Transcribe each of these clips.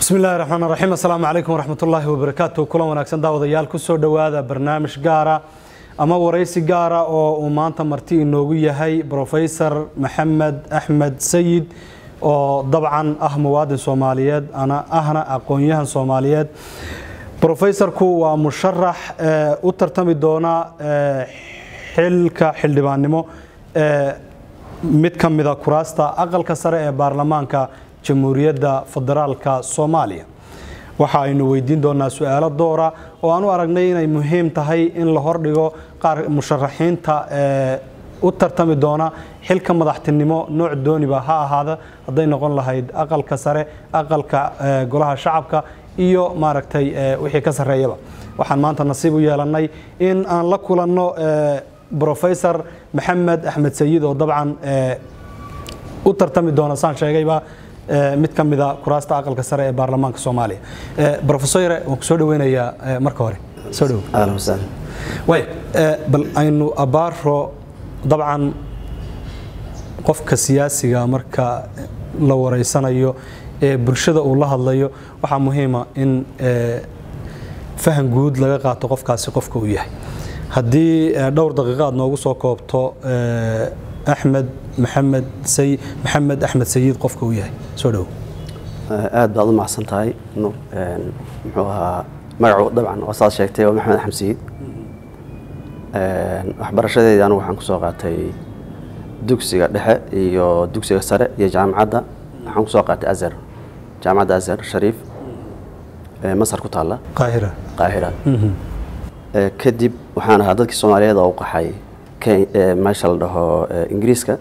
bismi illahi raxmaan raxiim assalaamu calaykum waraxmat ullaahi wabarakaatu kulan wanaagsan daawadayaal kusoo dhowaada barnaamij gaara ama waraysi gaara oo uu maanta marti inoogu yahay brofesor maxamed axmed sayid oo dabcan ah muwaadin soomaaliyeed ana ahna aqoon-yahan soomaaliyeed brofesorku waa musharax u tartami doona xilka xildhibaannimo ee mid ka mida kuraasta aqalka sare ee baarlamaanka jamhuuriyadda federaalka soomaaliya waxa aynu weydiin doonaa su-aalo doora oo aan u aragnay inay muhiim tahay in la hordhigo qaar musharaxiinta ee u tartami doona xilka madaxtinimo nooc dooniba ha ahaada hadday noqon lahayd aqalka sare aqalka golaha shacabka iyo maaragtay wixii ka sarreeyaba waxaan maanta nasiib u yeelannay in aan la kulanno brofesor maxamed axmed sayid oo dabcan u tartami doona saan sheegayba mid ka mida kuraasta aqalka sare ee baarlamaanka soomaaliya brofesore waan ku soo dhaweynayaa marka hore soo dhow way bal aynu abaaro dabcan qofka siyaasiga marka la wareysanayo ee bulshada uu la hadlayo waxaa muhiima in fahan guud laga qaato qofkaasi qofka uu yahay haddii dhowr daqiiqa aad noogu soo koobto axmed maxamed say maxamed axmed sayid qofka uu yahay soo dhow aad baad u macsan tahay nuur muxuu ahaa magacu dabcan oo saad sheegtay waa maxamed axmed sayid waxbarashadeedii anigu waxaan kusoo qaatay dugsiga dhexe iyo dugsiga sare iyo jaamacadda waxaan kusoo qaatay azhar jaamacadda azhar shariif masar ku taalla qaahira qaahira kadib waxaan ahaa dadkii soomaaliyeed oo u qaxay meesha la dhaho ingiriiska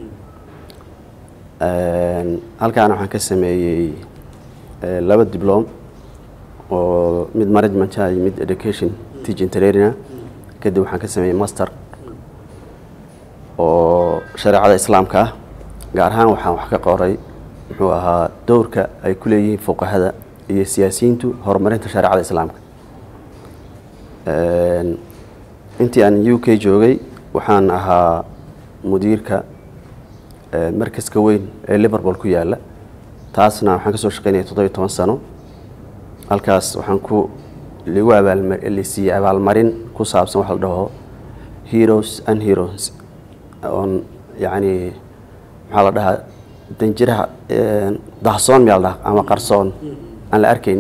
halkaana waxaan ka sameeyey laba diblom oo mid managementah iyo mid education teaching traininga kadib waxaan ka sameeyey master oo shareecada islaamka ah gaar ahaan waxaan wax ka qoray muxuu ahaa dowrka ay ku leeyihiin fuqahada iyo siyaasiyiintu horumarinta shareecada islaamka intii aan u k joogay waxaan ahaa mudiirka markaska weyn ee liverpool ku yaala taasna waxaan ka soo shaqeynaya toddobiyo toban sano halkaas waxaan ku lagu abaalsiiyey abaalmarin ku saabsan waxa la dhaho heroes and heroes oon yacni maxaa la dhahaa danjiraha dahsoon miyaa la dhaha ama qarsoon aan la arkayn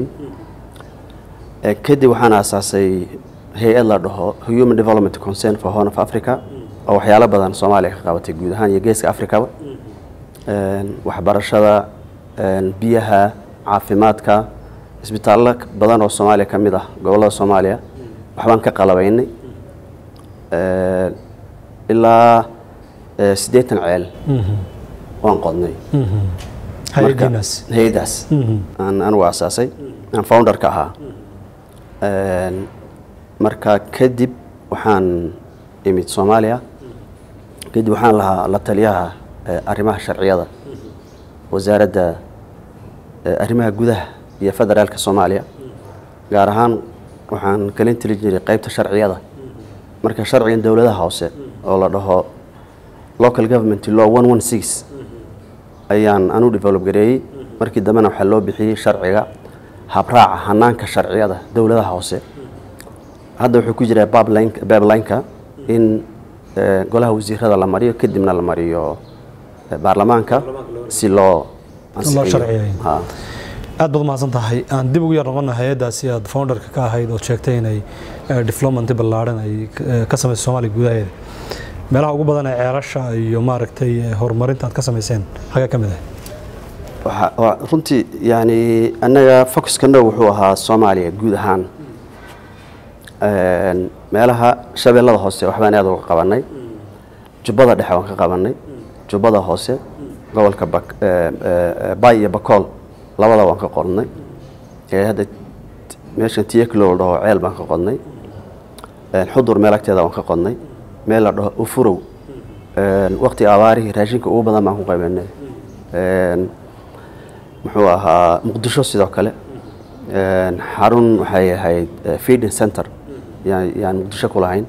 kadib waxaan aasaasay hay-ad la dhaho human development concern for horn of africa oo waxyaalo badan soomaaliya ka qabatay guud ahaan iyo geeska africaba waxbarashada biyaha caafimaadka isbitaallo badan oo soomaaliya ka mid ah gobollada soomaaliya waxbaan ka qalabaynay ilaa siddeetan ceel waan qodnay hay-adaas aan anigu aasaasay aan founderka ahaa marka kadib waxaan imid soomaaliya kadib waxaan lahaa la taliyaha arrimaha sharciyada wasaaradda arrimaha gudaha iyo federaalka soomaaliya gaar ahaan waxaan kalin tali jiray qeybta sharciyada marka sharcigan dowladaha hoose oo la dhaho local government law one one six ayaan anu develop gareeyey markii dambena waxaa loo bixiyey sharciga habraaca hanaanka sharciyada dowladaha hoose hadda wuxuu ku jiraa bablineka in golaha wasiirada la mariyo kadibna la mariyo baarlamaanka si loo aad baad umahadsan tahay aan dib ugu yar noqona hay-addaasi aad founderka ka ahayd ood sheegtay inay diflomanti ballaadhan ay ka samayso soomaaliya gudaheeda meelaha ugu badan ee ceelasha iyo maaragtay horumarinta aad ka samayseen xagee ka mid ah runtii yani annaga focuskana wuxuu ahaa soomaaliya guud ahaan meelaha shabeellada hoose waxbaan aad uga qabanay jubbada dhexe waan ka qabanay jubbada hoose gobolka bay iyo bakool labada waan ka qodnay hadda meeshan tiyaklo la dhaho ceel baan ka qodnay xudur meel agteeda waan ka qodnay meel la dhaho ufurow waqti abaarihii raashinka ugu badan baan ku qabanay muxuu ahaa muqdisho sidoo kale xarun waxay ahayd feeding center yaan muqdisho ku lahayn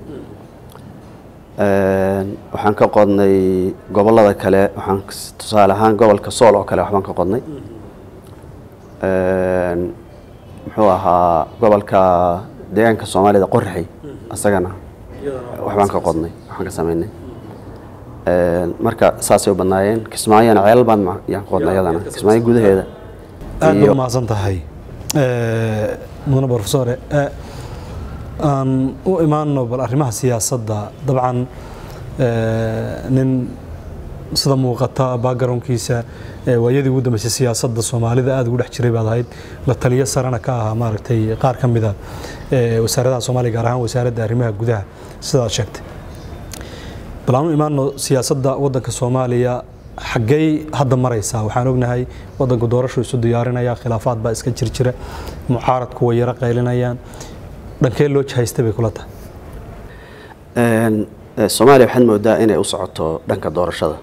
waxaan ka qodnay gobolada kale waxaan tusaale ahaan gobolka sool oo kale waxbaan ka qodnay muxuu ahaa gobolka deegaanka soomaalida qoraxey isagana waxbaan ka qodnay waxaan ka sameynay marka saasay u badnaayeen kismaayona ceelal baan yaan ka qodnay iyadana kismaayo gudaheeda aad baad umahadsan tahay mudane profesore aan u imaano bal arrimaha siyaasadda dabcan nin sida muuqata backgroundkiisa waayadii ugu dambeysay siyaasadda soomaalida aad ugu dhex jiray baad ahayd la taliyo sarena ka ahaa maaragtay qaar ka mida wasaaradaha soomaaliya gaar ahaan wasaaradda arrimaha gudaha sidaad sheegtay bal aan u imaano siyaasadda waddanka soomaaliya xaggey hadda maraysaa waxaan ognahay waddanku doorashu isu diyaarinaya khilaafaad baa iska jirjira mucaaradku way yaro qaylinayaan dhankee loo jahaysta bay kula tahay soomaaliya waxaad moodaa inay u socoto dhanka doorashada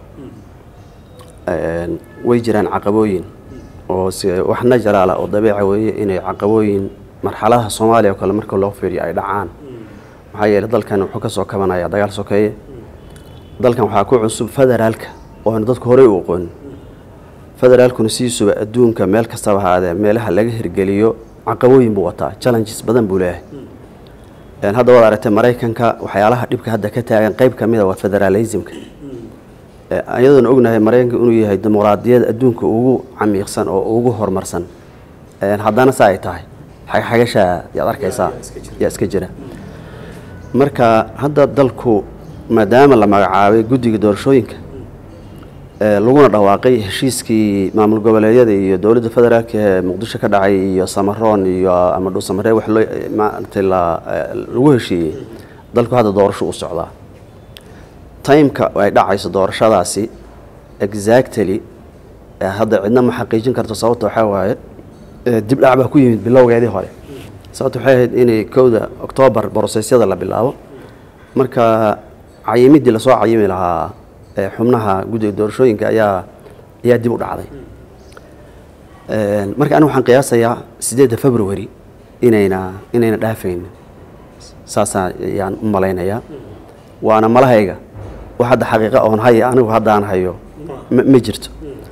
way jiraan caqabooyin oo wax najaraala oo dabiica weeye inay caqabooyin marxaladaha soomaaliya oo kale marka loo fiiriyo ay dhacaan maxaa yeeley dalkan wuxuu ka soo kabanaya dagaal sokeeye dalkan waxaa ku cusub federaalka oona dadku horey u aqoonin federaalkuna sidiisuba adduunka meel kastaba haadee meelaha laga hirgeliyo caqabooyin buu wataa challenges badan buu leeyahay hadda waad aragtay maraykanka waxyaalaha dhibka hadda ka taagan qayb ka mida waa federalismka iyadoona ognahay maraykanka inuu yahay dimuqraadiyada adduunka ugu camiiqsan oo ugu horumarsan haddana saa ay tahay xagxagashaa yaad arkaysaa yaa iska jira marka hadda dalku maadaama la magacaabay guddiga doorashooyinka laguna dhawaaqay heshiiskii maamul goboleedyada iyo dowladda federaalka ee muqdisho ka dhacay iyo samaroon iyo ama dhuusamaree wax loo maaragtay lagu heshiiyey dalku hadda doorasho u socdaa timeka ay dhacayso doorashadaasi exactly hadda cidna ma xaqiijin karto sababta waxaa waaye dib dhac baa ku yimid bilowgeedii hore sababta waxay ahayd inay kowda oktoobar brosesyada la bilaabo marka cayimidii lasoo cayimi lahaa xubnaha guddiga doorashooyinka ayaa ayaa dib u dhacday marka anigu waxaan qiyaasayaa sideedda february inayna inayna dhaafayn saasaa ayaan u malaynayaa waana malahayga wax hadda xaqiiqa oon haya anigu haddaan hayo ma jirto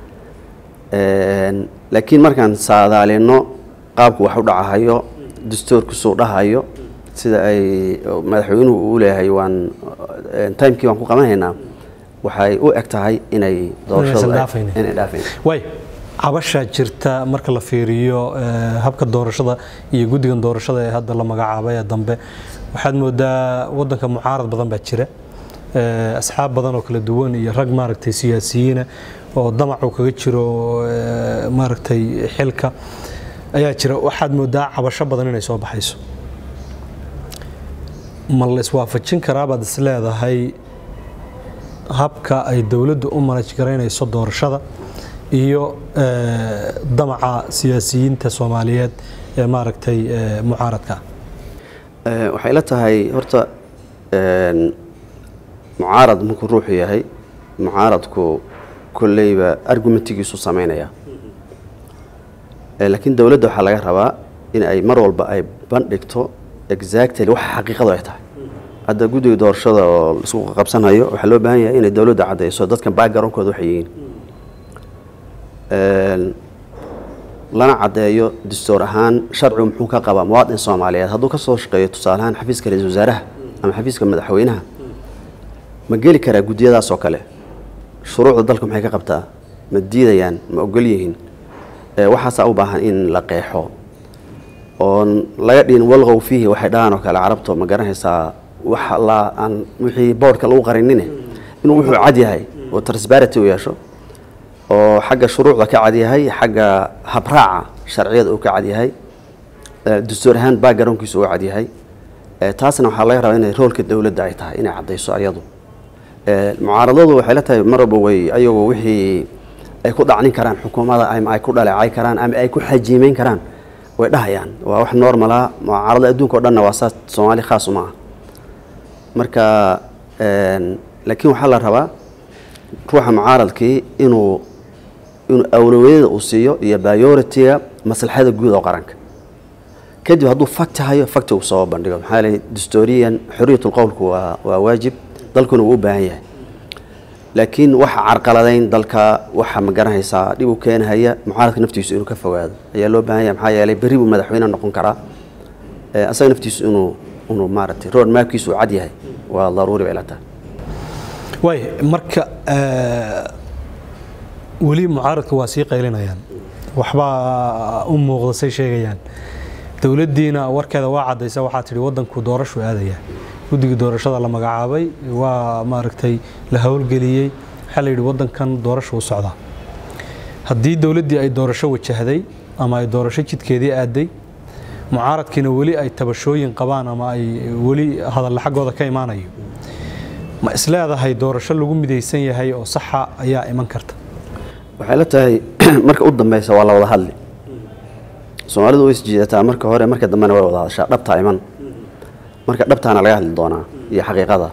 laakiin markaan saadaalino qaabku wax u dhacahayo dastuurkusuu dhahayo sida ay madaxweynuhu uu leeyahay waan timekii waan ku qabanhaynaa waxay u eg tahay inay doorashadainay dhaafayn way cabashaa jirta marka la fiiriyo habka doorashada iyo guddigan doorashada ee hadda la magacaabay ee dambe waxaad moodaa waddanka mucaarad badan baa jira asxaab badan oo kala duwan iyo rag maaragtay siyaasiyiina oo damacu kaga jiro maaragtay xilka ayaa jira waxaad moodaa cabasho badan inay soo baxayso ma la iswaafajin karaa baad is leedahay habka ay dowladdu u manaj garaynayso doorashada iyo damaca siyaasiyiinta soomaaliyeed ee maaragtay mucaaradka waxay la tahay horta mucaarad markuu ruuxu yahay mucaaradku kolleyba argumentigiisu samaynaya laakiin dowladda waxaa laga rabaa in ay mar walba ay bandhigto exactly waxa xaqiiqadu ay tahay hadda guddiga doorashada oo laisku qabsanayo waxaa loo baahan yahay inay dowladda caddayso dadka backgroundkooda waxay yihiin lana caddeeyo dastuur ahaan sharcigu muxuu ka qabaa muwaadin soomaaliyeed hadduu ka soo shaqeeyo tusaaleahaan xafiiska ra-iisul wasaaraha ama xafiiska madaxweynaha ma geli karaa guddiyadaas oo kale shuruucda dalka maxay ka qabtaa ma diidayaan ma ogol yihiin waxaasaa u baahan in la qeexo oon laga dhihin walqow fiihi waxay dhahaan oo kale carabto ma garanaysaa wax la aan wixii boodhka lagu qarinine inuu wuxuu cad yahay oo transparenty u yeesho oo xagga shuruucda ka cad yahay xagga habraaca sharciyada uu ka cad yahay dastuur ahaan backgroundkiisu uu cad yahay taasna waxaa laga rabaa inay roolka dowladda ay tahay inay caddayso ayadu mucaaradadu waxay la tahay mar walba way ayagu wixii ay ku dhacnin karaan xukuumadda ama ay ku dhaleecay karaan ama ay ku xajiimeyn karaan way dhahayaan waa wax normala mucaarada adduunka o dhanna waa saas soomaali khaas uma ah marka laakiin waxaa la rabaa ruuxa mucaaradkii inuu inuu awlawiyada uu siiyo iyo bioritiga maslaxada guud oo qaranka kadib hadduu fakti hayo fakti uu soo bandhigo maxaa yeelay dastuuriyan xoriyat lqowlku waa waa waajib dalkuna wuu u baahan yahay laakiin waxa carqaladayn dalka waxa ma garanaysaa dhib u keenahaya mucaaradka naftiisu inuu ka fogaado ayaa loo baahan yahay maxaa yeelay berri buu madaxweyne noqon karaa Eh, asaga naftiisu inuu inuu maaragtay road mapkiisu uu cad yahay waa daruuri bay la tahay waay marka eh, weli mucaaradka waa sii qaylinayaan waxbaa u muuqda say sheegayaan dowladdiina warkeeda waa caddaysa waxaa tidhi waddanku doorashu aadaya guddigii doorashada la magacaabay waa maaragtay la howlgeliyey waxaa la yidhi waddankan doorashu u socdaa haddii dowladdii ay doorasho wajahday ama ay doorasho jidkeedii aaday mucaaradkiina weli ay tabashooyin qabaan ama ay weli hadalla xaggooda ka imaanayo ma isleedahay doorasho lagu midaysan yahay oo saxa ayaa iman karta waxay la tahay marka u dambeysa waa la wada hadli soomaalidu way isjiidataa marka hore marka dambena way wada hadashaa dhabtaa iman marka dhabtaana laga hadli doonaa iyo xaqiiqada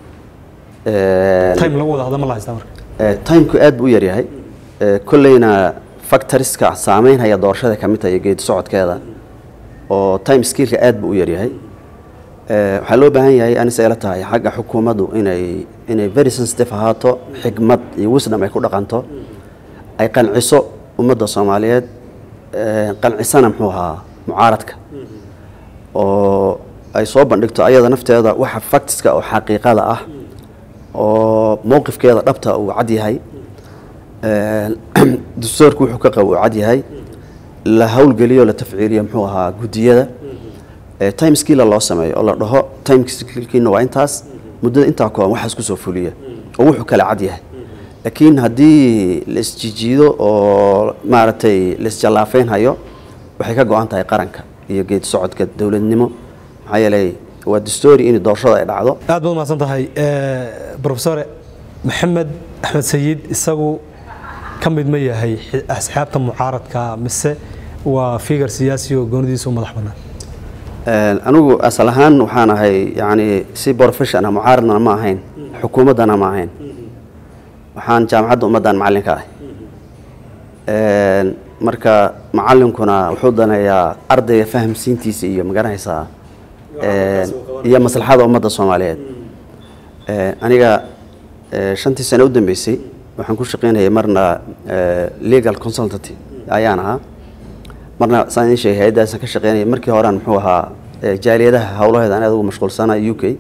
time lagu wada hadla ma la haystaa marka Eh, timku aad buu u yaryahay Eh, kolleyna factoriska saameynhaya doorashada ka mid tahay iyo geedi socodkeeda oo time skillka aad buu u yaryahay Eh, waxaa loo baahan yahay anise ila tahay xagga xukuumaddu inay inay very sensitive ahaato xigmad iyo wisdom ay ku dhaqanto ay qanciso ummadda soomaaliyeed eh, qancisana muxuu ahaa mucaaradka oo ay soo bandhigto ayada nafteeda waxa factiska oo xaqiiqada ah oo mowqifkeeda dhabta uu cad yahay Een, dastuurku wuxuu ka qabo uu cad yahay la howlgeliyo la tafciiliyo muxuu ahaa guddiyada Ee, time skilla loo sameeyo oo la dhaho time skillkiina waa intaas muddada intaa kooban waxaas kusoo fuliya oo wuxuu kala cad yahay laakiin haddii la isjijiido oo maaragtay la isjallaafeyn hayo waxay ka go-an tahay qaranka iyo geedi socodka dowladnimo maxaa yeelay waa dastuuri in doorashada ay dhacdo aad baad mahadsan tahay profesore maxamed axmed sayid isagu ka mid ma yahay xi- asxaabta mucaaradka mise waa figar siyaasi oo goonidiisa u madax bannaan Een, anigu asal ahaan waxaan ahay yani si professional mucaaradna ma ahayn xukuumaddana ma ahayn waxaan jaamacadda ummaddan macallin ka ahay Een, marka macallinkuna wuxuu daneeyaa ardayga fahamsiintiisa iyo magaranaysaa een, iyo maslaxada ummadda soomaaliyeed Een, aniga ee, shantii sano u dambeysay waxaan ku shaqaynayay marna ee, legal consultancy ayaan ahaa marna saan idiin sheegay hay-addaasaan ka shaqeynaya markii horean muxuu ahaa ee, jaaliyadaha howlaheeda aan aad ugu mashquulsana u k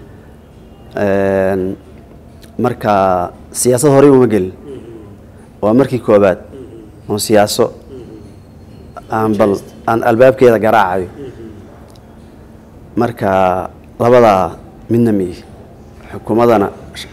Een, marka siyaasad horey uma gelin waa markii koobaad oon siyaaso aan bal aan albaabkeeda garaacayo marka labadaa midna miyi xukuumadana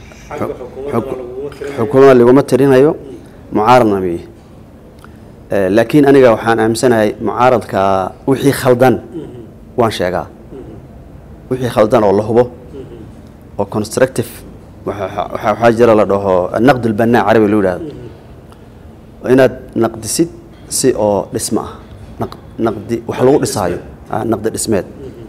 xukuumada laguma tirinayo mucaaradna miyi Eh, laakiin aniga waxaan aaminsanahay mucaaradka wixii khaldan waan sheegaa wixii khaldan oo la hubo oo constructive waxa- waxa waxaa jira la dhaho naqd ulbanaa carabi loo yidhahdo inaad naqdisid si oo dhismo ah Naq- naqdi wax lagu dhisaayo ah, naqdi dhismeed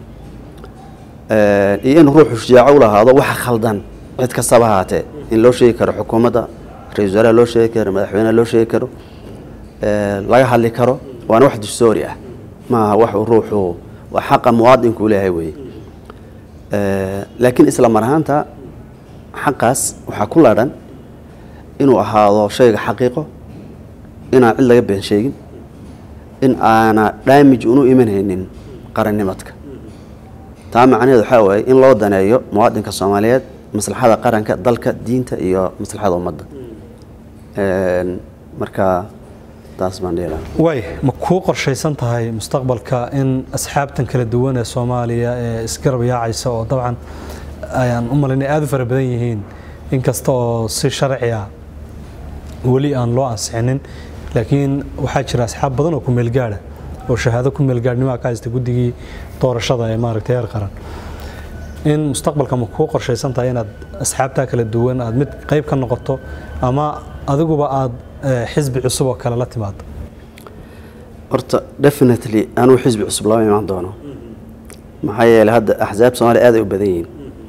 Eh, iyo in ruuxu shujaaco u lahaado waxa khaldan cid kastaba ahaatee in loo sheegi karo xukuumadda ra-iisul wasaaraha loo sheegi karo madaxweynaha loo sheegi karo Eh, laga hadli karo waana wax dastuuri ah maaha wax uu ruuxu waa xaqa muwaadinku u leeyahay weeye Eh, laakiin isla mar ahaanta xaqaas waxaa ku ladhan inuu ahaado shayga xaqiiqo inaan cid laga been sheegin in aana damage unu imanaynin qarannimadka taa macnaheedu waxaa waaye in loo daneeyo muwaadinka soomaaliyeed maslaxada qaranka dalka diinta iyo maslaxada ummadda Een, marka taas baan dhihi lahaa waay ma kuu qorshaysan tahay mustaqbalka in asxaabtan kala duwan ee soomaaliya ee isgarab yaacaysa oo dabcan ayaan u malaynay aad u fara badan yihiin inkasta oo si sharci ah weli aan loo ansixinin laakiin waxaa jira asxaab badan oo ku meelgaadha oo shahaado ku meelgaadhnimaa ka haysta guddigii doorashada ee maaragtay heer qaran in mustaqbalka ma kuu qorshaysan tahay inaad asxaabtaa kala duwan aad mid qayb ka noqoto ama adiguba aad eh, xisbi cusub oo kale la timaado horta definitely anuu xisbi cusub lama imaan doono maxaa yeelay hadda axsaab soomaaliya aad ay u badan yihiin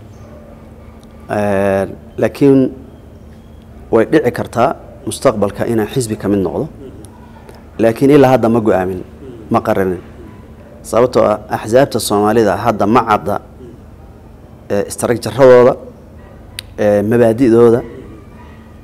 Een, laakiin way dhici kartaa mustaqbalka inaan xisbi ka mid noqdo laakiin ilaa hadda ma go-aamin ma qaranin sababtoo ah axsaabta soomaalida hadda ma cadda ee istraakjaradooda ee mabaadi'dooda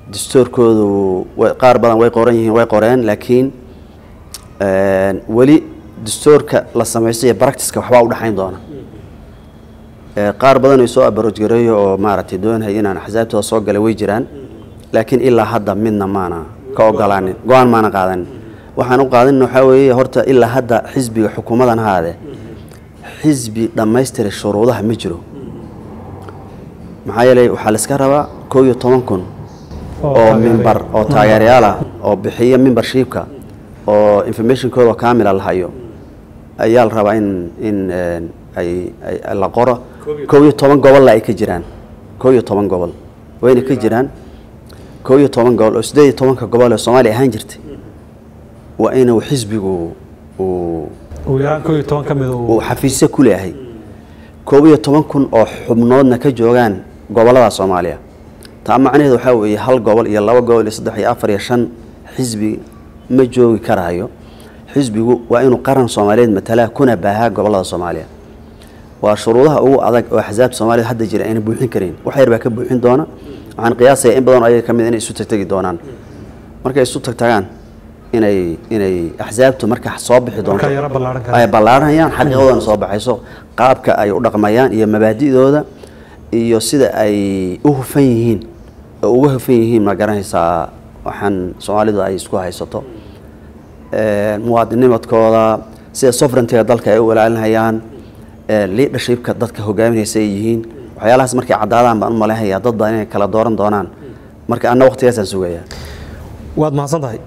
dastuurkoodu way- qaar badan way qoran yihiin way qoreen laakiin een, weli dastuurka la samaysto iyo practiceka waxbaa u dhexayn doona Ee, qaar badan oo soo abaroojgareeyo oo maaragtay doonaya inaan axsaabtooda soo galay way jiraan laakiin ilaa hadda midna maana ka ogolaanin go-aan maana qaadanin waxaan u qaadanin waxaa weeye horta ilaa hadda xisbiga xukuumadan haade xisbi dhammaystiray shuruudaha ma jiro maxaa yeelay waxaa la iska rabaa koo iyo toban kun Oo oo taageeraya. mimbar oo taageerayaal ah oo bixiya membershipka oo informationkooda kaamila la hayo ayaa la rabaa in in een, ay ay- la qoro kow iyo toban gobolla ay ka jiraan kow iyo toban gobol wayna ka jiraan kow iyo toban gobol oo sideed iyo tobanka gobol ee soomaaliya ahaan jirtay waa inuu xisbigu uu ugu yaraan koo iyo toban ka mid uu uu xafiisyo ku leeyahay koob iyo toban kun oo xubnoodna ka joogaan gobollada soomaaliya taa macnaheedu waxaa weeye hal gobol iyo laba gobol iyo saddex iyo afar iyo shan xisbi ma joogi karayo xisbigu waa inuu qaran soomaaliyeed matalaa kuna baahaa gobollada soomaaliya waa shuruudaha ugu adag oo axsaabta soomaalida hadda jira ayna buuxin karin wax yar baa ka buuxin doona waxaan qiyaasaya in badan oo ayaga ka mid inay isu tagtegi doonaan markay isu tagtagaan inay inay axsaabtu marka soo bixi doonto markaa yaro ballaaran ay kara ballaaranayaan xaqiiqadoodana soo baxayso qaabka ay u dhaqmayaan iyo mabaadi'dooda iyo sida ay u hufan yihiin oo uga hufan yihiin ma garanaysaa waxaan soomaalidu ay isku haysato Ee, muwaadinimadkooda sida sovereigntiga dalka ay u ilaalinayaan ee, leadershipka dadka hogaaminaysa ay yihiin waxyaalahaas markay caddaadaan baan u malaynayaa dad badan inay kala dooran doonaan marka anna waqtigaasaan sugayaa waad mahadsan tahay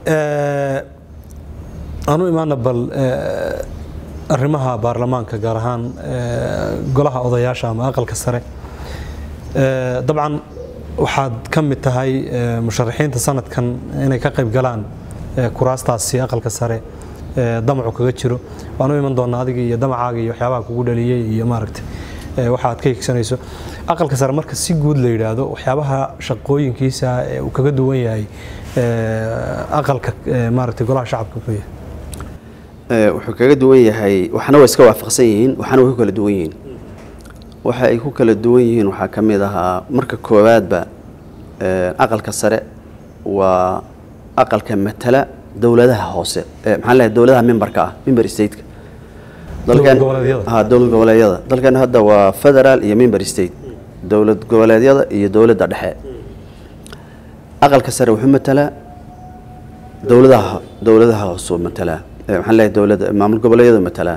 aanu imaana bal eh, arrimaha baarlamaanka gaar ahaan eh, golaha odayaasha ama aqalka sare Eh, dabcan waxaad ka mid tahay eh, musharaxiinta sanadkan inay ka qayb galaan eh, kuraastaasi aqalka sare eh, damacu kaga jiro waanu iman doonaa adiga iyo damacaaga iyo waxyaabaha kugu dhaliyey iyo maaragtay eh, waxa aad ka higsanayso aqalka sare marka si guud la yidhaahdo waxyaabaha shaqooyinkiisa ee uu kaga duwan yahay eh, aqalka eh, maaragtay golaha shacabka ku yahay Ee, wuxuu kaga duwan yahay waxna way iska waafaqsan yihiin waxna way ku kala duwan yihiin waxa ay ku kala duwan yihiin waxaa ka mid ahaa marka koowaadba ee, aqalka sare waa aqalka matala dowladaha hoose ee, maxaan leeyahay dowladaha memberka ah member stateka Dowlad goboleedyada. ha dowlad goboleedyada dalkan hadda waa federal iyo member state dowlad goboleedyada iyo dowladda dhexe aqalka sare wuxuu matalaa dowladaha dowladaha hoosuu matalaa Eh, maxaan leeyahay dowladda maamul goboleedyadu matalaa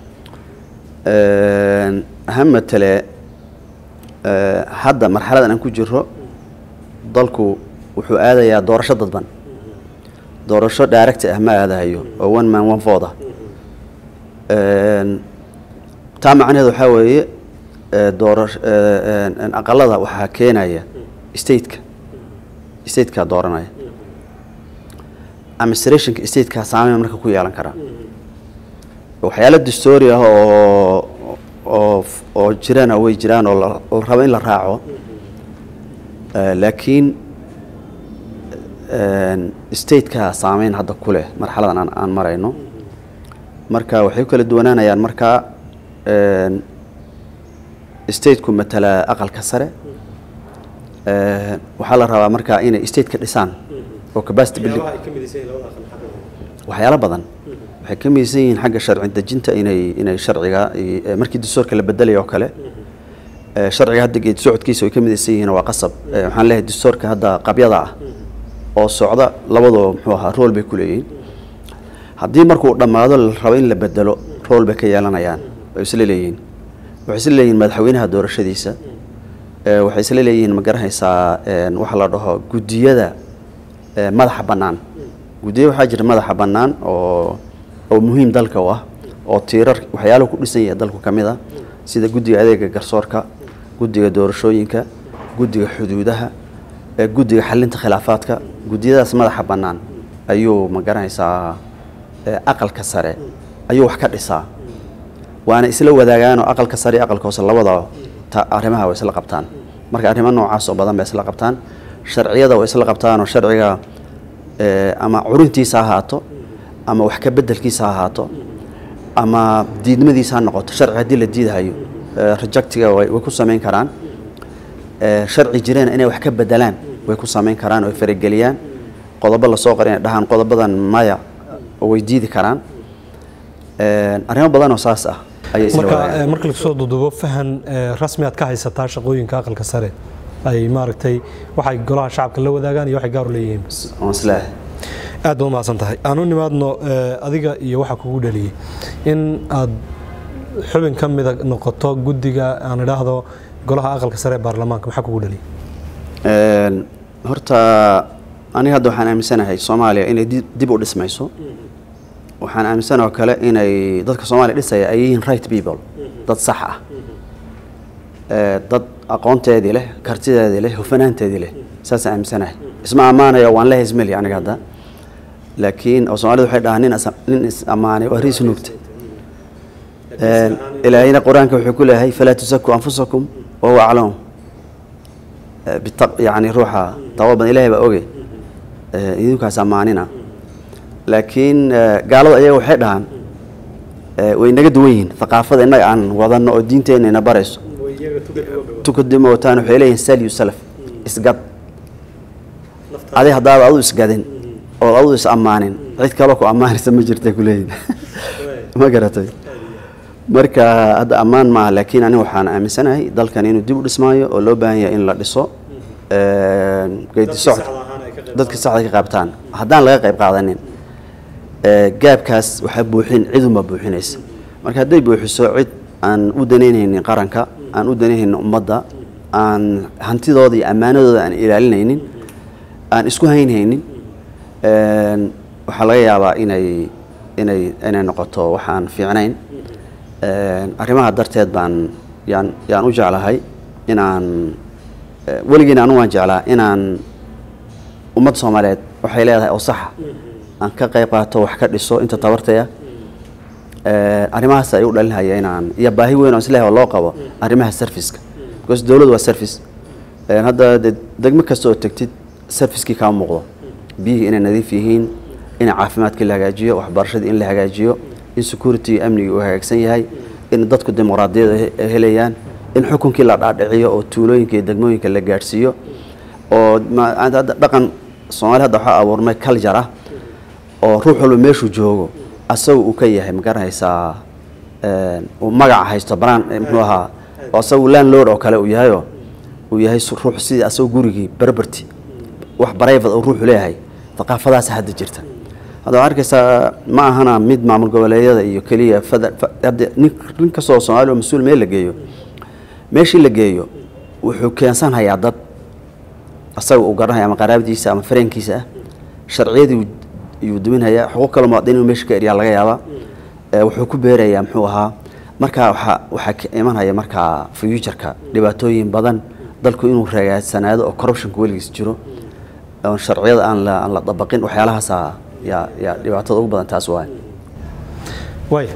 Een, ha matale eh, hadda marxaladan aan ku jiro dalku wuxuu aadayaa doorasho dadban doorasho direct ah ma aadahayo oo one man one vote ah Een, taa macnaheedu waxaa weeye eh, doorasho eh, een, een, aqalada waxaa keenaya stateka stateka dooranaya administrationka stateka saameyn marka ku yeelan karaa waxyaalo dastoori ah oo oo oo jirana way jiraan oo la la rabo in la raaco Eh, laakiin een, stateka saameyn hadda ku leh marxaladan aan, aan marayno marka waxay ku kala duwanaanayaan markaa een, stateku matalaa aqalka sare Eh, waxaa la rabaa markaa inay stateka dhisaan oo capacity building waxyaalo badan waxay ka midaysan yihiin xagga sharci dejinta inay inay sharciga i- eh, markii dastuurka la bedelayo oo kale eh, sharciga hadda geed socodkiisa way ka midaysan yihiin waa qasab Eh, waxaan leeyahay dastuurka hadda qabyada ah oo socda labadoo muxuu ahaa rool bay ku leeyihiin haddii markuu dhammaado la rabo in la bedelo rool bay ka yeelanayaan way isla leeyihiin waxay isla leeyihiin madaxweynaha doorashadiisa Eh, waxay isla leeyihiin ma garanaysaa een, waxa la dhaho guddiyada eh, madaxa bannaan guddiyo waxaa jira madaxa bannaan oo oo muhiim dalka u ah oo tiirar waxyaaluhu ku dhisan yahay dalku ka mid ah sida guddiga adeega garsoorka guddiga doorashooyinka guddiga xuduudaha ee guddiga xalinta khilaafaadka guddiyadaas madaxa bannaan ayuu ma garanaysaa ee, aqalka sare ayuu wax ka dhisaa waana isla wadaagaan oo aqalka sare iyo aqalka hoose labada ta arrimaha way isla qabtaan marka arrimo noocaas oo badan bay isla qabtaan sharciyada way isla qabtaan oo sharciga eh, ama curintiisa ha ahaato ama wax ka bedelkiisa ha ahaato ama diidmadiisa ha noqoto sharci haddii la diidahayo eh, rejectiga way way ku samayn karaan Eh, sharci jireen inay wax ka bedelaan way ku samayn karaan oo ay farageliyaan qodobo lasoo qoray inay dhahaan qodobadan maya oo way diidi karaan Een, arrimo badan oo saas ah ayay isla marka wadaagaan. eh, marka lasoo dudubo fahan eh, rasmi aad ka haysataa shaqooyinka aqalka sare ay maaragtay waxay golaha shacabka la wadaagaan iyo waxay gaar u leeyihiin Waan isleeyahay. aad baad umahadsan tahay aan u nimaadno eh, adiga iyo waxa kugu dhaliyey in aad xubin ka mida noqoto guddiga aan idhaahdo golaha aqalka sare ee baarlamaanka maxaa kugu dhaliyey Een, horta aniga hadda waxaan aaminsanahay soomaaliya inay di- dib u dhismayso waxaan aaminsan oo kale inay dadka soomaaliya dhisaya ay yihiin right people dad sax ah Ee, dad aqoonteedii leh kartideedii leh hufanaanteedii leh saasaan aaminsanahay isma ammaanayo waan la hesmeli aniga hadda laakiin oo soomaalida waxay dhahaan nin is- nin is ammaanay waa riis nuugta Een, ilaahayna qur-aanka wuxuu ku leeyahay falaa tusaku anfusakum wahuwa aclamu bitaq- yani ruuxa taqwa badan ilaahay baa oge Ee, idinkaas ammaanina laakiin ee, gaalada ayaga waxay dhahaan ee, way naga duwan yihiin thaqaafada innaga aan wadano oo diinteenna ina barayso tukadimo wataan waxay leeyihin salyu salaf isgad adi haddaad adu isgadin ood adu is ammaanin cid kaloo ku ammaanaysa ma jirta kuleeyihin ma garatay marka hadda ammaan maaha laakiin aniga waxaan aaminsanahay dalkan inuu dib u dhismaayo oo loo baahan yahay in la dhiso Een, geedi socod dadka saxda ka qaybtaan haddaan laga qayb qaadanin ee, gaabkaas waxaa buuxin cidunba buuxinaysa marka hadday buuxiso cid aan u danaynaynin qaranka aan u danaynaynin ummadda aan hantidooda iyo ammaanadooda aan ilaalinaynin aan isku haynhaynin een, waxaa laga yaabaa inay inay inay noqoto waxaan fiicnayn Een, arrimaha darteed baan yaan yaan u jeclahay inaan eh, weligiina anu waan jeclaa inaan ummadda soomaaliyeed waxay leedahay oo saxa aan ka qayb qaato wax ka dhiso inta tabartaya arrimahaas ay u dhalinhaya inaan iyo baahi weyn oo isleeyahay oo loo qabo arrimaha serviceka because dowladdu waa service Een, hadda dee degmo kasta oo tegtid servicekii kaa muuqdo biyihii inay nadiif yihiin in caafimaadkii la hagaajiyo waxbarashadii in la hagaajiyo in security iyo amnigii uu hagaagsan yahay in dadku dimuqraadiyad ay he- helayaan in xukunkii la dhaadhiciyo oo tuulooyinka iyo degmooyinka la gaadhsiiyo oo ma- hadda dhaqan soomaali hadda waxaa abuurmay culture ah oo ruux walba meeshuu joogo asaga uu ka yahay ma garanaysaa een, uu magaca haysto banaan eh, muxuu ahaa oo asagu landlord oo kale uu yahayoo uu yahay su- ruux sidii asagoo gurigii berberti wax private uu ruuxu leeyahay thaqaafadaas hadda jirta hadda waxaa arkaysaa ma ahana mid maamul goboleedyada iyo keliya fada- fa- hadda nin nin kastoo soomaali oo mas-uul meel la geeyo meeshii la geeyo wuxuu keensanhayaa dad asaga uu garanaya ama qaraabadiisa ama fareenkiisa ah sharciyadii yuu duminhayaa xuquuq kale muwaadiniin inuu meesha ka eryaa laga yaabaa Ee, wuxuu ku beerayaa muxuu ahaa marka waxaa waxaa ka imanhaya markaa future-ka dhibaatooyin badan dalku inuu ragaadsanaado oo corruptionka weligiis jiro oon sharciyada aan la aan la dabaqin waxyaalahaasa yaa yaa dhibaatada ugu badan taas waay waaya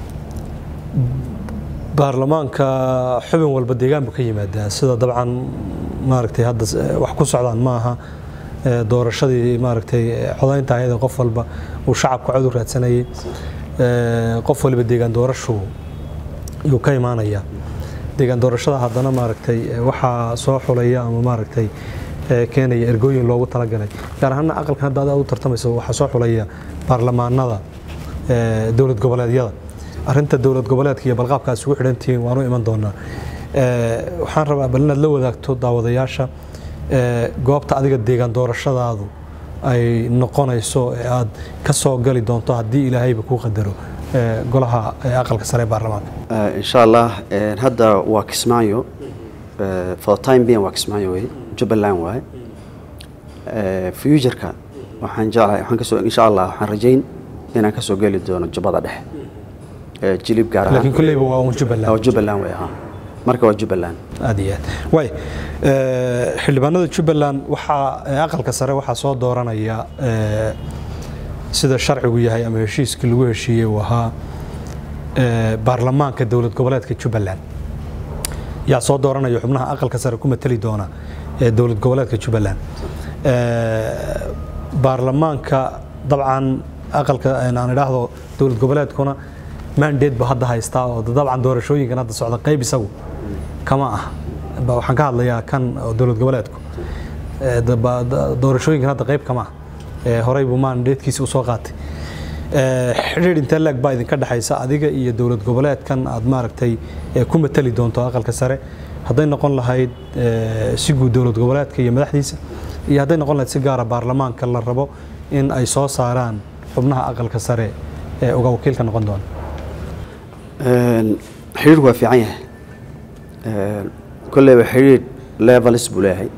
baarlamaanka xubin walba deegaan buu ka yimaadaa sida dabcan maaragtay hadda s- wax ku socdaan ma aha ee, doorashadii maaragtay ee, codaynta ayada qof walba uu shacabka cod u raadsanayay ee, qof waliba deegaan doorashu yuu ka imaanaya deegaan doorashada haddana maaragtay ee, waxaa soo xulaya ama maaragtay ee, keenaya ergooyin loogu talagalay gaar ahaana aqalkan hadda aad u tartamayso waxaa soo xulaya baarlamaanada ee, dowlad goboleedyada arrinta dowlad goboleedka iyo balqaabka aad isugu xidhan tihiin waanu iman doonaa Ee, waxaan rabaa bal inaad la wadaagto daawadayaasha ee, goobta adiga deegaan doorashadaadu ay noqonayso ee aad ka soo gali doonto haddii ilaahayba kuu qadaro ee, golaha ee, aqalka sare ee baarlamaanka Eh, insha allah eh, hadda waa kismaayo Eh, for the time being waa kismaayo wey jubbaland waaye Eh, future-ka waxaan jeclahay waxaan kasoo insha allah waxaan rajayn inaan kasoo geli doono jubbada dhexe Eh, jilib gaar laakiin ahaan kulleyba waa un jubbaland oo jubbaland wey ahaa marka waa jubbaland aad iyo aad waay ee, xildhibaanada jubbaland waxaa ee, aqalka sare waxaa soo dooranaya ee, sida sharcigu yahay ama heshiiskii lagu heshiiyey uu ahaa ee, baarlamaanka dowlad goboleedka jubbaland yaa soo dooranaya xubnaha aqalka sare ku matali doona ee dowlad goboleedka jubbaland Ee, baarlamaanka dabcan aqalka aan idhaahdo dowlad goboleedkuna mandate ba hadda haystaa oo dabcan doorashooyinkan hadda socda qayb isagu kama ah Ba- waxaan ka hadlayaa kan oo dowlad goboleedku ee, daba- da- doorashooyinkan hadda qayb kama ah ee, horey buu mandatekiisa usoo qaatay Ee, xidhiidh intee leeg baa idinka dhexaysa adiga iyo dowlad goboleedkan aad maaragtay ee, ku matali doonto aqalka sare hadday noqon lahayd ee, si guud dowlad goboleedka iyo madaxdiisa iyo hadday noqon lahayd si gaara baarlamaanka la rabo in ay soo saaraan xubnaha aqalka sare ee uga wakiilka noqon doona Een, xiriirku waa fiican yahay Een, kolleyba xiriir levels buu leeyahay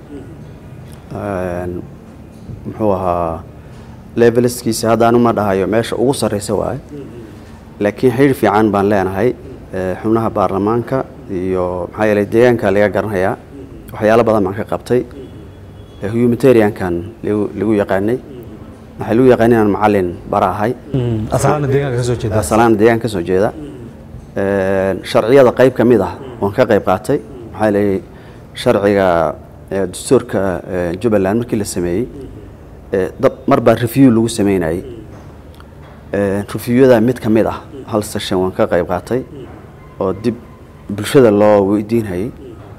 Een, muxuu ahaa levelskiisa hadda anu ma dhahayo meesha ugu sarreysa waaye laakiin xiriir fiican baan leenahay ee, xubnaha baarlamaanka iyo maxaa yeelay deegaanka laga garanayaa waxyaalo badan baan ka qabtay ee humanitariankan lagu lagu yaqaanay waxaa lagu yaqaanay inaan macallin bara ahay asalaana deegaanka ka soo jeeda salaan deegaan ka soo jeeda Een, sharciyada qayb ka mid ah waan ka qayb qaatay maxaa leeyay sharciga ee, dastuurka ee, jubbaland markii la sameeyey ee, dab mar baa review lagu sameynayay Een, reviewada mid ka mid ah hal session waan ka qayb qaatay oo dib bulshada loo weydiinayay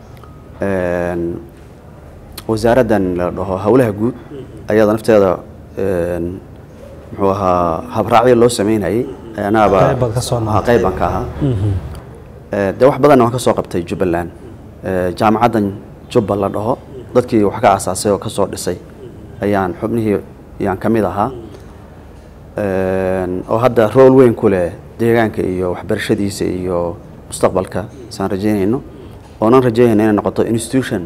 Een, wasaaraddan la dhaho howlaha guud ayada nafteeda een, muxuu ahaa habraacyo loo sameynayay anaaba Qayb baad ka soo noqotay. Ah, qayb baan ka ahaa Ee, dee wax badanna waan ka soo qabtay jubbaland Ee, jaamacaddan jubba la dhaho dadkii wax ka asaasay oo ka soo dhisay ayaan xubnihii ayaan ka mid ahaa Een, oo hadda rool weyn ku leh deegaanka iyo waxbarashadiisa iyo mustaqbalka saan rajeynayno oonan rajeynayno inay noqoto institution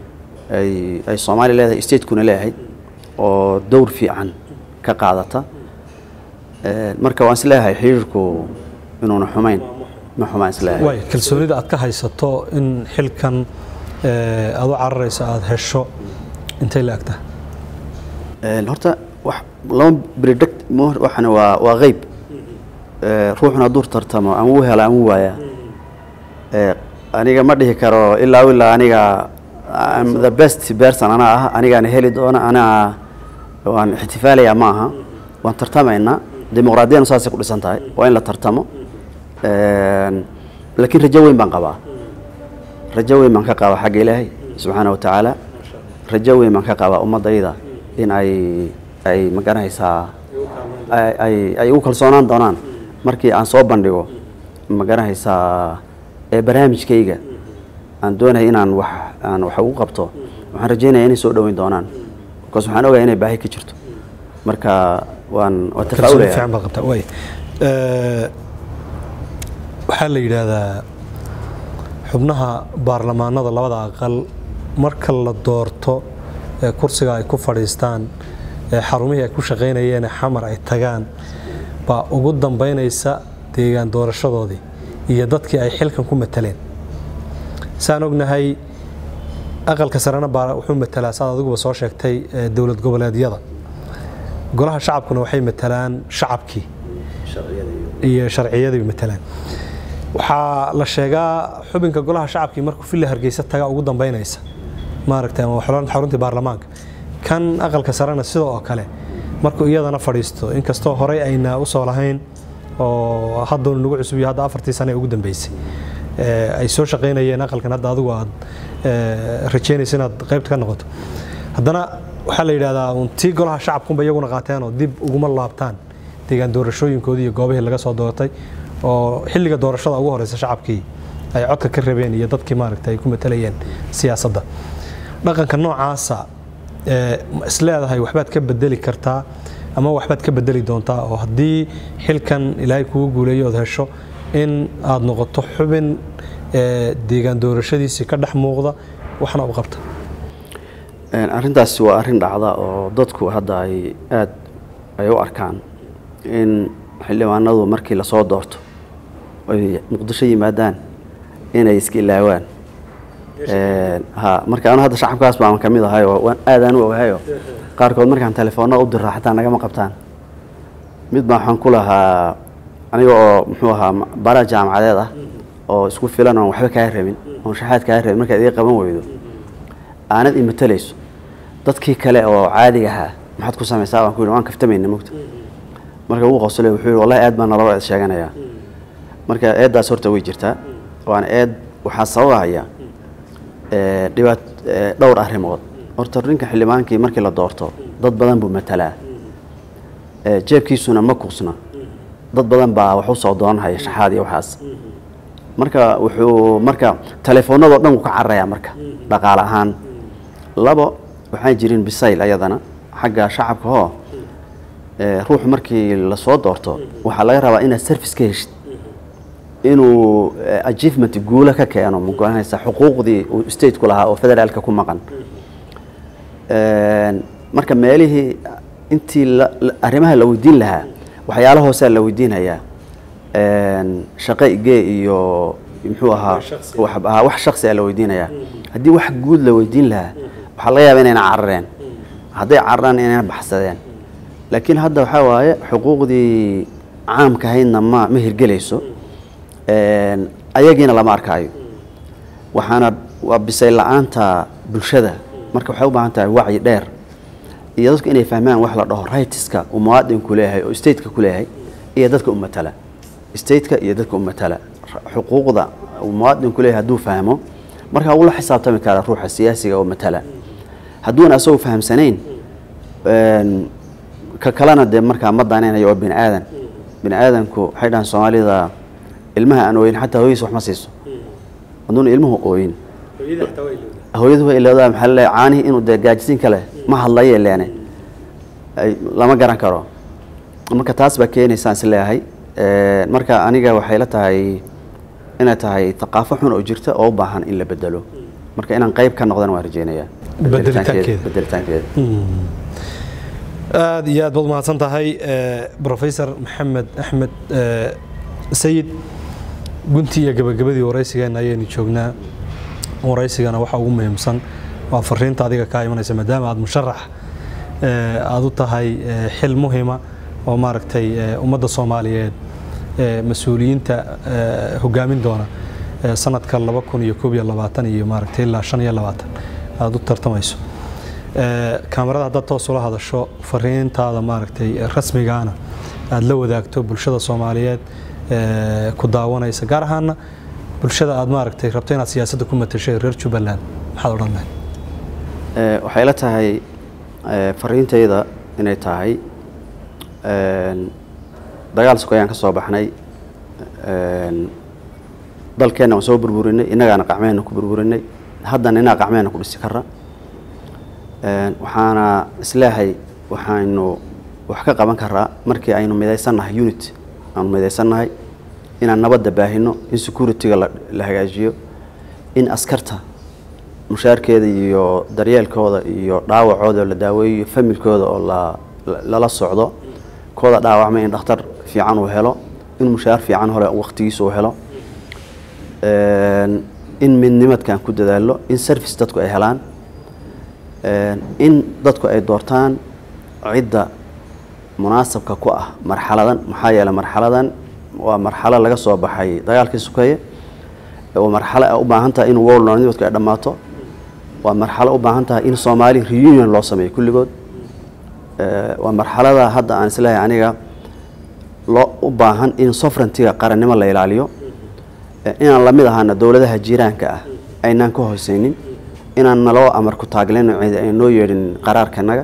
ay ay soomaaliya leedahay statekuna leeyahay oo dowr fiican ka qaadata Een, marka waan isleeyahay xiriirku inuuna xumayn ma xumaan isleeyahay waay kalsoonida aad ka haysato in xilkan ee, aad u cararayso aad hesho intay la egtaa Een, horta wax lama predict ma- waxana waa waa qeyb Ee, ruuxuna hadduu tartamo ama uu hela ama uu waaya Ee, aniga ma dhihi karo ilaa ilaa aniga I'm the best person anaa ah anigaana heli doona anaa waan ixtifaalayaa ma aha waan tartamaynaa dimuqraadiyadna saasay ku dhisan tahay waa in la tartamo Een, laakiin rajo weyn baan qabaa rajo weyn baan ka qabaa xagga ilaahay subxaana wa tacaala rajo weyn baan ka qabaa ummadayda in ay ay magaranaysaa ay- ay ay u kalsoonaan doonaan markii aan soo bandhigo magaranaysaa ee barnaamijkayga aan doonaya inaan wax aan wax ugu qabto waxaan rajeynaya inay soo dhoweyn doonaan because waxaan ogahay inay baahi ka jirto marka waan waa kalsooni tafaa'ulaya fiican baad qabtaa waay Ee, waxaa la yidhaahdaa xubnaha baarlamaanada labada aqal marka la doorto ee kursiga ay ku fadhiistaan ee xarumihii ay ku shaqaynayeen ee xamar ay tagaan baa ugu dambaynaysa deegaan doorashadoodii iyo dadkii ay xilkan ku mataleen saan ognahay aqalka sarena baa wuxuu matalaa saad adiguba soo sheegtay ee dowlad goboleedyada golaha shacabkuna waxay matalaan shacabkii iyo sharciyadii matalaan waxaa la sheegaa xubinka golaha shacabkii markuu villa hargeysa taga ugu dambeynaysa maaragtay ama xulun- xaruntii baarlamaanka kan aqalka sarena sidoo oo kale markuu iyadana fadhiisto inkastoo horey ayna usoo lahayn oo hadduu nagu cusub yahay hadda afartii sane ee ugu dambeysay ee, ay soo shaqaynayeen aqalkan hadda adigu aad ee, rajeynaysa inaad qaybta ka noqoto haddana waxaa la yidhahdaa uun tii golaha shacabkunba iyaguna qaateen oo dib uguma laabtaan deegaan doorashooyinkoodii iyo goobihii laga soo doortay oo xilliga doorashada ugu horeysa shacabkii ay codka ka rabeen iyo dadkii maaragtay ay ku matalayeen siyaasadda dhaqanka noocaasa ee, ma isleedahay waxbaad ka bedeli kartaa ama waxbaad ka bedeli doontaa oo haddii xilkan ilaahay kugu guuleeyo ood hesho in aad noqoto xubin ee, deegaan doorashadiisii ka dhex muuqda waxna u qabta Een, arrintaasi waa arrin dhacda oo dadku hadda ay aad ay u arkaan in xildhibaanadu markii lasoo doorto ay muqdisho yimaadaan inay iska ilaawaan Een, ha marka anu hadda shacabkaas baan ka mid ahay oo waan aadaan u ogahayo qaarkood markaan telefoonna u diraa xataa nagama qabtaan mid baa waxaan ku lahaa aniga oo muxuu ahaa bara jaamacadeed ah oo isku filan oon waxba kaa rabin oon shaxaad kaa rabin markaad iga qaban weydo aanad imatalayso dadkii kale oo caadiga ahaa maxaad ku samaysaa waan ku yidhi waan kaftamayna mogta marka wuu qoslay wuxuu yidhi wallahi aad baan naloo eed sheeganayaa marka eeddaas horta way jirtaa waana eed waxaa sababahaya ee, dhibaat ee, dhowr arrimood horta ninka xildhibaankii markii la doorto dad badan buu matalaa Ee, jeebkiisuna ma kuqsna dad badan baa wax u soo doonahaya shaxaad iyo waxaas marka wuxuu marka telefoonadoo dhan wuu ka cararayaa marka dhaqaale ahaan labo waxaan jirin bisayl ayadana xagga shacabka oo ee, ruuxu markii lasoo doorto waxaa laga rabaa inaad service ka heshid inuu eh, achievement guula ka keeno ma garanaysa xuquuqdii uu stateku lahaa oo federaalka ku maqan Een, marka meelihii intii la- la- arrimaha la weydiin lahaa waxyaala hoosaa la weydiinayaa Een, shaqo igee iyo muxuu ahaa wax ah, wax shaksi a la weydiinayaa haddii wax guud la weydiin lahaa waxaa laga yaaba inayna carareen hadday cararaan inayna baxsadeen laakiin hadda waxaa waaye xuquuqdii caamka ahaydna ma ma hirgelayso Een, ayagiina lama arkaayo waxaana waa bisay la-aanta bulshada marka waxay u baahan tahay wacyi dheer iyo dadku inay fahmaan wax la dhaho rightska uu muwaadinku leeyahay oo stateka ku leeyahay iyo dadka u matala stateka iyo dadka u matala Ra- xuquuqda uu muwaadinku leeyahay hadduu fahmo marka wuu la xisaabtami karaa ruuxa siyaasiga oo matala hadduuna asagoo fahamsanayn een, ka kalena dee markaa ma danaynayo waa bini aadan bini aadanku waxay dhahaan soomaalida ilmaha aan ooyin xataa hooyadiis wax ma siiso hadduuna ilmuhu ooyin hooyadu way ilaadaa maxaa la leeyahay caanihii inuu dee gaajisiin kale ma hadlaye leene ay lama garan karo marka taas baa keenaysaan is leeyahay Ee, marka aniga waxay la tahay inay tahay thaqaafo xun oo jirta oo u baahan in la bedelo marka inaan qayb ka noqdana waan rajeynayaa Bedelitaankeeda. bedelitaankeeda aad iyo aad baad umahadsan tahay eh, professor maxamed axmed eh, sayid guntii iyo gabagabadii waraysigeena ayaynu joognaa waraysigana waxa ugu muhiimsan waa fariinta adiga kaa imanaysa maadaama aad musharax eh, aad u tahay eh, xil muhima oo maaragtay eh, ummadda soomaaliyeed eh, mas-uuliyiinta eh, hogaamin doona eh, sanadka laba kun iyo koob iyo labaatan iyo maaragtay ilaa shan iyo labaatan aad u tartamayso Ee, kaamarada haddaad toos ula hadasho fariintaada maaragtay ee rasmigaana aad la wadaagto bulshada soomaaliyeed ee, ku daawanaysa gaar ahaana bulshada aad maaragtay rabto inaad siyaasadda ku matashay reer jubbaland maxaad odhan lahayd Ee, waxay la tahay ee, fariintayda inay tahay een, dagaal sokoyaan ka soo baxnay een, dalkeenna waan soo burburinay innagaana qacmeenna ku burburinay haddana innaga qacmeenna ku dhisi kara Een, waxaana isleehay waxaynu wax ka qaban karaa markii aynu midaysannahay unit aanu midaysannahay inaan nabadda baahino in securityga la, la hagaajiyo in askarta mushaarkeeda iyo daryeelkooda iyo dhaawacooda la daaweeyo familkooda oo la, la- lala socdo kooda dhaawacmay in dhakhtar fiican uu helo in mushaar fiican hore waqtigiisa uu helo Een, in midnimadkan ku dadaalo in service dadku ay helaan Een, in dadku ay doortaan cidda munaasabka ku ah marxaladan maxaa yeelay marxaladan waa marxalo laga soo baxay dagaalkii sukeeye waa marxalo ay u baahan tahay in worldnimidku ay dhammaato waa marxalo u baahan tahay in soomaali reunion loo sameeyo kulligood Ee, waa marxalada hadda aan isleeyahay aniga loo u baahan in sovereigntiga qarannimo la ilaaliyo Ee, inaan lamid ahaana dowladaha jiiraanka ah aynaan ka hooseynin inaan naloo amar ku taaglin cid ay noo yeedhin qaraarkanaga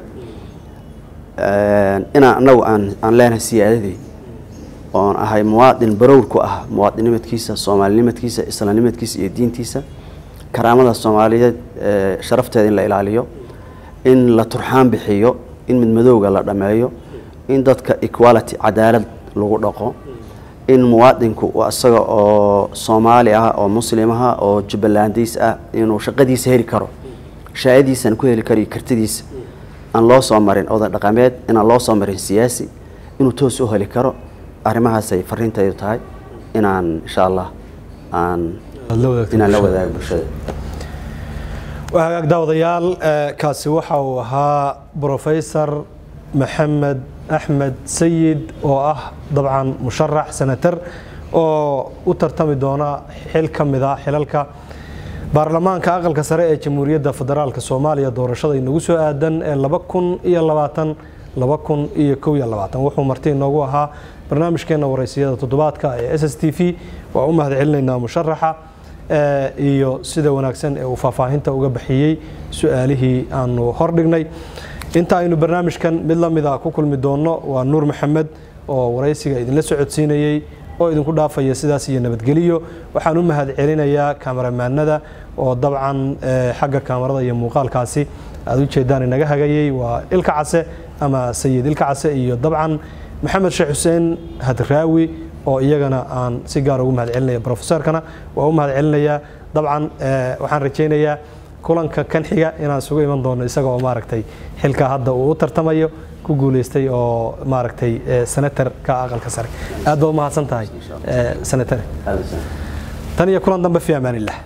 Een, inaan anagu aan aan leenahay siyaadadii oon ahay muwaadin barowr ku ah muwaadinimadkiisa soomaalinimadkiisa islaamnimadkiisa iyo diintiisa karaamada soomaaliyeed ee, sharafteeda in la ilaaliyo in la turxaan bixiyo in midmadowga la dhameeyo in dadka equality cadaalad lagu dhaqo in muwaadinku uu isaga oo soomaali ah oo muslim ah oo jubbalandiis ah inuu shaqadiisa heli karo shaayadiisana ku heli karo iyo kartidiisa aan loo soo marin oday dhaqameed inaan loo soo marin siyaasi inuu toos u heli karo arrimahaasay fariintaydu tahay inaan insha allah aan aad la wadaagto inaan la bulshada. wadaago bulshada waa hagaag daawadayaal eh, kaasi waxa uu ahaa professor maxamed axmed sayid oo ah dabcan musharax senator oo u tartami doona xil ka mid a xilalka baarlamaanka aqalka sare ee jamhuuriyadda federaalk soomaaliya doorashada inagu soo aadan ee laba kun iyo labaatan laba kun iyo kow iyo labaatan wuxuu marti inoogu ahaa barnaamijkeena waraysiyada toddobaadka ee s s t v waa u mahad celinaynaa musharaxa iyo sida wanaagsan ee uu faahfaahinta uga bixiyey su-aalihii aanu hordhignay inta aynu barnaamijkan mid la mida ku kulmi doonno waa nuur maxamed oo waraysiga idinla socodsiinayey oo idinku dhaafaya sidaas iyo nabadgeliyo waxaan u mahad celinayaa kamaramaanada oo dabcan xagga kaamarada iyo muuqaalkaasi aad u jeedaan inaga hagayey waa ilka case ama sayid ilka case iyo dabcan maxamed sheekh xuseen hadraawi oo iyagana aan si gaar ugu mahad celinaya brofesorkana waa u mahad celinayaa dabcan waxaan rajaynayaa kulanka kan xiga inaan isugu iman doono isaga oo maaragtay xilka hadda uu u tartamayo ku guuleystay oo maaragtay senatarka aqalka sare aad baa u mahadsan tahay senatare tan iyo kulan dambe fi amaan illah